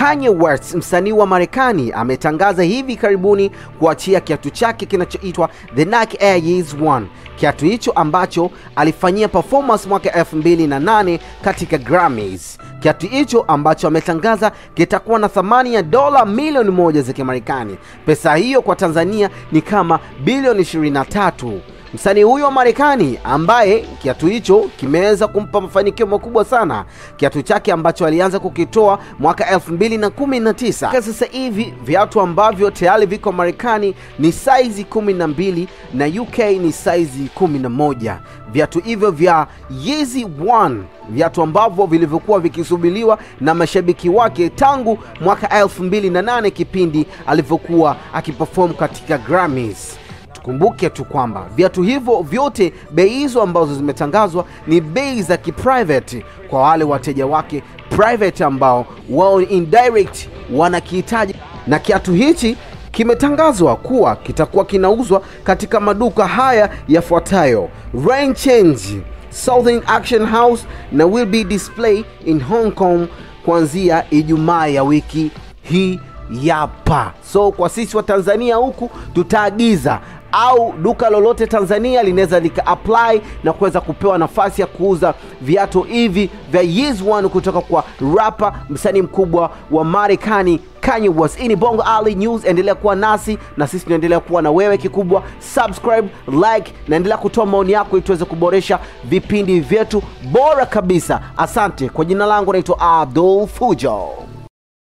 Kanye West, msanii wa Marekani, ametangaza hivi karibuni kuachia kiatu chake kinachoitwa The Nike Air Yeezy One. Kiatu hicho ambacho alifanyia performance mwaka 2008 katika Grammys. Kiatu hicho ambacho ametangaza kitakuwa na thamani ya dola milioni moja za Kimarekani. Pesa hiyo kwa Tanzania ni kama bilioni 23. Msanii huyo wa Marekani ambaye kiatu hicho kimeweza kumpa mafanikio makubwa sana, kiatu chake ambacho alianza kukitoa mwaka 2019. Sasa hivi viatu ambavyo tayari viko Marekani ni saizi 12 na UK ni saizi 11. Viatu hivyo vya Yeezy One, viatu ambavyo vilivyokuwa vikisubiriwa na mashabiki wake tangu mwaka 2008 kipindi alivyokuwa akiperform katika Grammys. Tukumbuke tu kwamba viatu hivyo vyote, bei hizo ambazo zimetangazwa ni bei za kiprivate kwa wale wateja wake private ambao wao indirect wanakihitaji, na kiatu hichi kimetangazwa kuwa kitakuwa kinauzwa katika maduka haya yafuatayo: Rain Change, Southern Action House na will be display in Hong Kong kuanzia Ijumaa ya wiki hii yapa. So kwa sisi wa Tanzania huku tutaagiza au duka lolote Tanzania linaweza lika apply na kuweza kupewa nafasi ya kuuza viatu hivi vya Yeezy One kutoka kwa rapa msanii mkubwa wa Marekani Kanye West. Hii ni Bongo Ali News, endelea kuwa nasi na sisi tunaendelea kuwa na wewe. Kikubwa subscribe, like na endelea kutoa maoni yako ili tuweze kuboresha vipindi vyetu bora kabisa. Asante. Kwa jina langu naitwa Abdul Fujo.